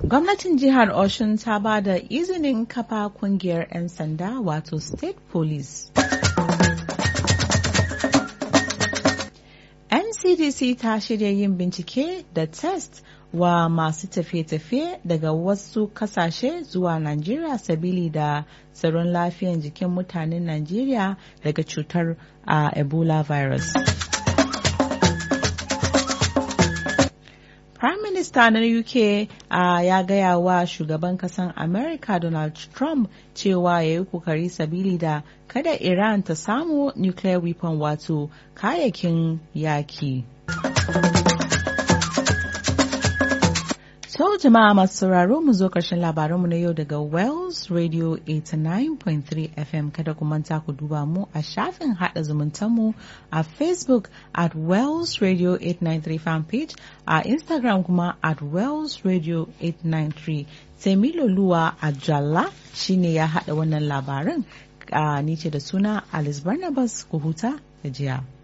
Gwamnatin jihar Oshun ta ba da izinin kafa kungiyar 'yan sanda wato State Police. NCDC ta shirya yin bincike da test wa masu tafiye-tafiye daga wasu kasashe zuwa Najeriya sabili da tsaron lafiyan jikin mutanen Najeriya daga cutar uh, Ebola virus. Prime Minister na UK uh, ya gaya wa shugaban kasan America Donald Trump cewa ya yi kokari sabili da kada Iran ta samu nuclear weapon wato kayakin yaki. So jama'a masu sauraro mu zo ƙarshen labaranmu na yau daga Wells Radio 89.3 FM kada ku manta ku duba mu a shafin haɗa zumuntanmu a Facebook at Wells Radio 893 fan page a Instagram kuma at Wells Radio 893 Temilo Luwa a Jalla shine ya haɗa wannan labaran ni ce da suna Alice Barnabas ku huta da jiya.